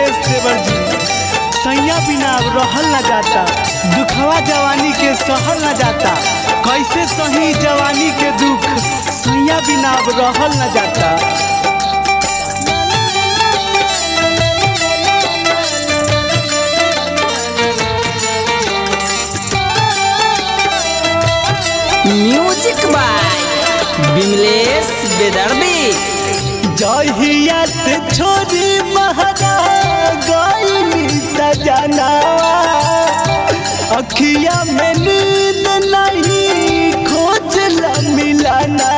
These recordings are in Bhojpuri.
बिमलेश देवर जी सैया बिना अब रहल न जाता दुखवा जवानी के सहल न जाता कैसे सही जवानी के दुख सैया बिना अब रहल न जाता म्यूजिक बाय बिमलेश बेदर्दी जहिया से छोरी महरा गईली सजना अखिया में नींद नहीं खोजल मिलाना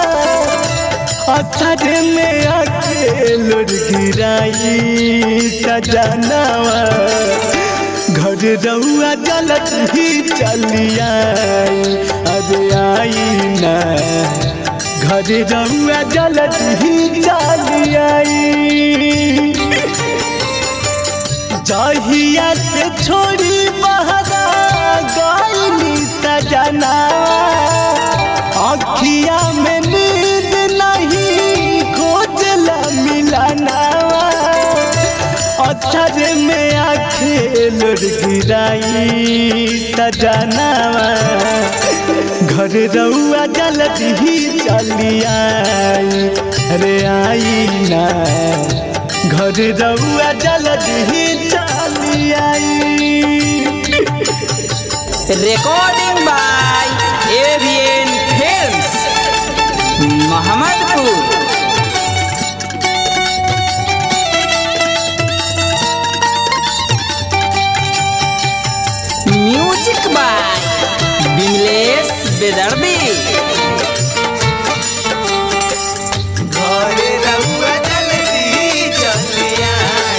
असर में अकेलो गिराई सजनावा घर रहुआ जलत ही चलिया अरे आई ना घर रहुआ जलत ही चलिया जहिया से छोड़ी बहरा गईली सजना अखिया में नींद नहीं खोजल मिलाना अक्षर में आखेल गिराई सजनावा घर रउआ जलत ही चलिया रे आई ना घर रउआ जलत ही चलिया recording by Avian Films Mohammadpur music by Bimlesh Bedardi घर रउआ जलती चलिया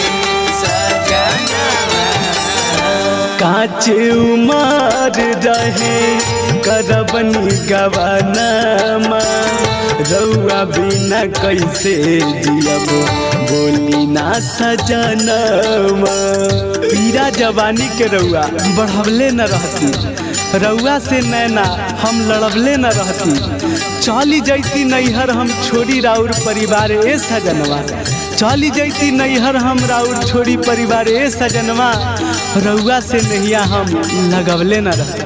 काच उमर रहे करबनी गवानमा रउआ बिना कैसे जियब बोली ना सजनमा पीरा जवानी के रउआ बढ़वले न रहती रउआ से नैना हम लड़बले न रहती चली जैती नैहर हम छोड़ी राउर परिवार ए सजनवा चली जैती नैहर हम राउर छोड़ी परिवार ए सजनवा रउआ से नहिया हम लगवले न रहती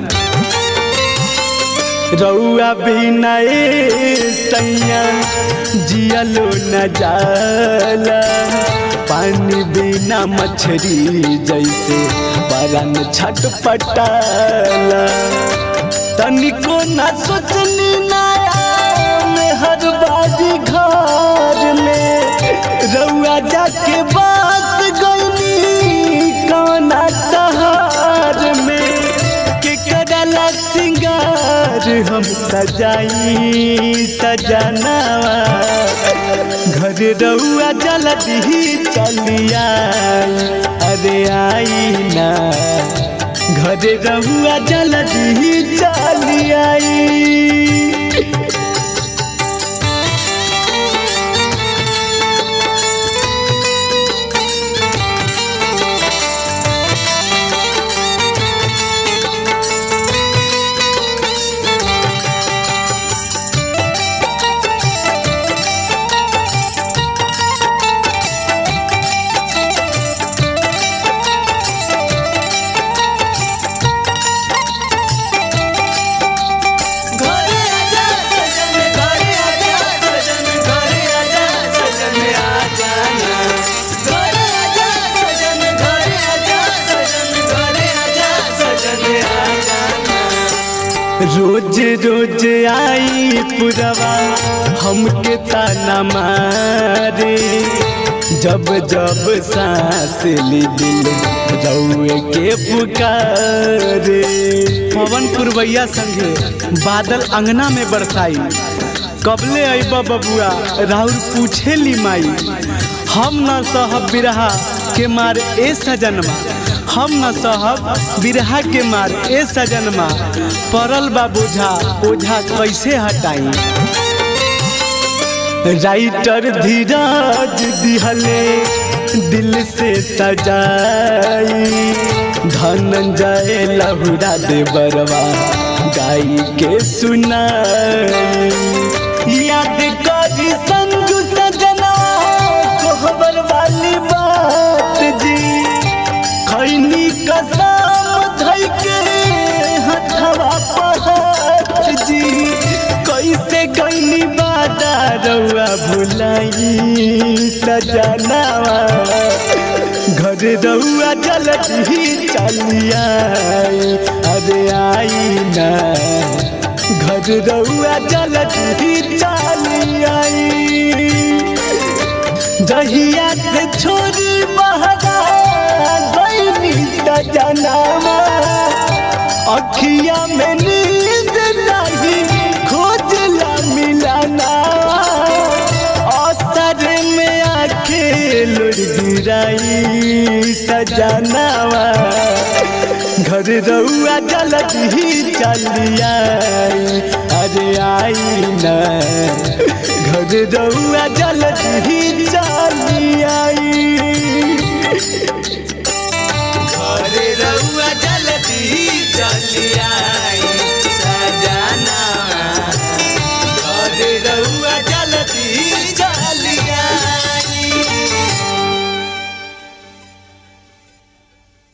रउआ बिना ए सैया जियलो न जाला पानी बिना मछरी जैसे परन छटपटाला तनिको न सोचनी नया में हर बाजी घर में रउआ जाके बास गईनी कौना शहर में के करला सिंगार हम सजाई सजनावा घर रउआ जलद ही चलिया अरे आई ना घर रउआ जलद ही चलिया घरे आजा सजन घरे आजा सजन घरे आजा सजन आ जाना घरे आजा सजन घरे आजा सजन घरे आजा सजन आ जाना रोज रोज आई पुरवा हमके ताना मारे जब जब सांस ली दिल रउए के पुकारे पवन पुरवैया संगे बादल अंगना में बरसाई कबले अइब बबुआ राहुल पूछे ली माई हम न सहब बिरहा के मार ए सजनमा हम न सहब बिरहा के मार ए सजनमा परल बा बोझा ओझा कैसे हटाई राइटर धीरज दिहले दिल से सजाई धनंजय लहुरा दे बरवा गाई के सुनाई याद करी संजू सजना कोहबर वाली बात सजनावा घर रहुआ जल्दी चलिया अरे आई ना घर रहुआ जल्दी चलिया जहिया से छोरी बहरा गईनी सजनावा अखिया में नींद नहीं खोजला मिलाना असर में आके लुट गिराई सजनावा घर रहुआ जल्दी चलिया अरे आई ना घर रहुआ जल्दी चलिया घरे रउआ जल्दी चलिया सजना घरे रउआ जल्दी चलिया